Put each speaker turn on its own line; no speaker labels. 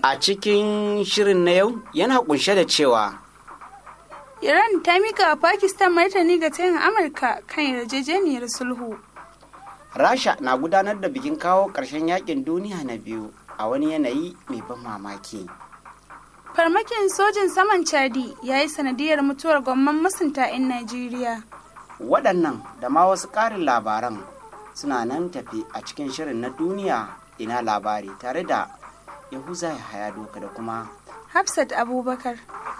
A cikin shirin na yau yana kunshe da cewa
Iran ta mika wa Pakistan martani ga tayin Amurka kan yarjejeniyar sulhu.
Rasha na gudanar da bikin kawo ƙarshen yakin duniya na biyu a wani yanayi mai ban mamaki.
Farmakin sojin saman Chadi ya yi sanadiyar mutuwar gwamman masunta 'yan Najeriya.
Waɗannan da ma wasu ƙarin labaran suna nan tafi a cikin shirin na duniya ina labari tare da Yahuza Yahaya Doka da kuma
Hafsat Abubakar.